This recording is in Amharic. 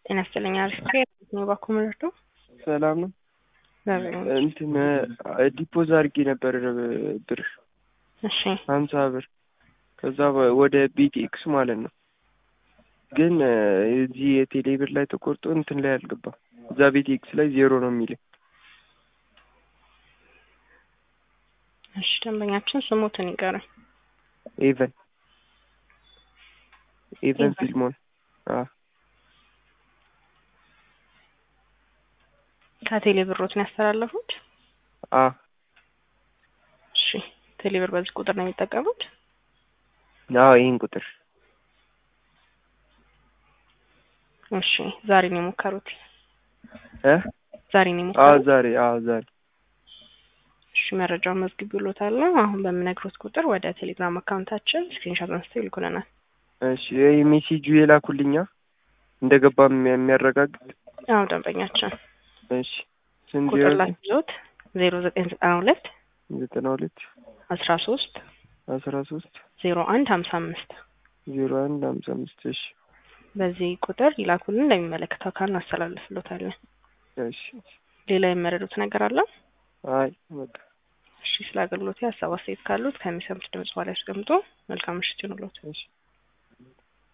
ጤና ይስጥልኝ። አሪፍ ነው። ባኮ ምርዶ ሰላም ነው። እንትን ዲፖዝ አድርጌ ነበር ብር እሺ ሀምሳ ብር ከዛ ወደ ቢቲኤክስ ማለት ነው። ግን እዚህ የቴሌ ብር ላይ ተቆርጦ እንትን ላይ አልገባም። እዛ ቢቲኤክስ ላይ ዜሮ ነው የሚለኝ። እሺ ደንበኛችን ስሙትን ይቀርም ኤቨን ኤቨን ፊልሞን ከቴሌ ብሮትን ያስተላለፉት? አ እሺ ቴሌ ብር በዚህ ቁጥር ነው የሚጠቀሙት? አዎ ይህን ቁጥር እሺ ዛሬ ነው የሞከሩት? እ ዛሬ ነው አዎ የሞከሩት? ዛሬ አዎ ዛሬ እሺ መረጃውን መዝግብ ብሎታል። አሁን በምነግሮት ቁጥር ወደ ቴሌግራም አካውንታችን ስክሪንሾት አንስተው ይልኩልናል። እሺ ይህ ሜሴጁ የላኩልኛ እንደገባም የሚያረጋግጥ አዎ ደንበኛችን እሺ ስንት ቁጥር ላይ ይዞት ዜሮ ዘጠኝ ዘጠና ሁለት ዘጠና ሁለት አስራ ሶስት አስራ ሶስት ዜሮ አንድ ሀምሳ አምስት ዜሮ አንድ ሀምሳ አምስት እሺ በዚህ ቁጥር ይላኩልን ለሚመለከተው አካል እናስተላልፍሎታለን። እሺ ሌላ የመረዱት ነገር አለ? አይ በቃ እሺ ስለ አገልግሎት ሀሳብ አስተያየት ካሉት ከሚሰሙት ድምጽ በኋላ ያስቀምጡ። መልካም ምሽት ይሁንልዎት። እሺ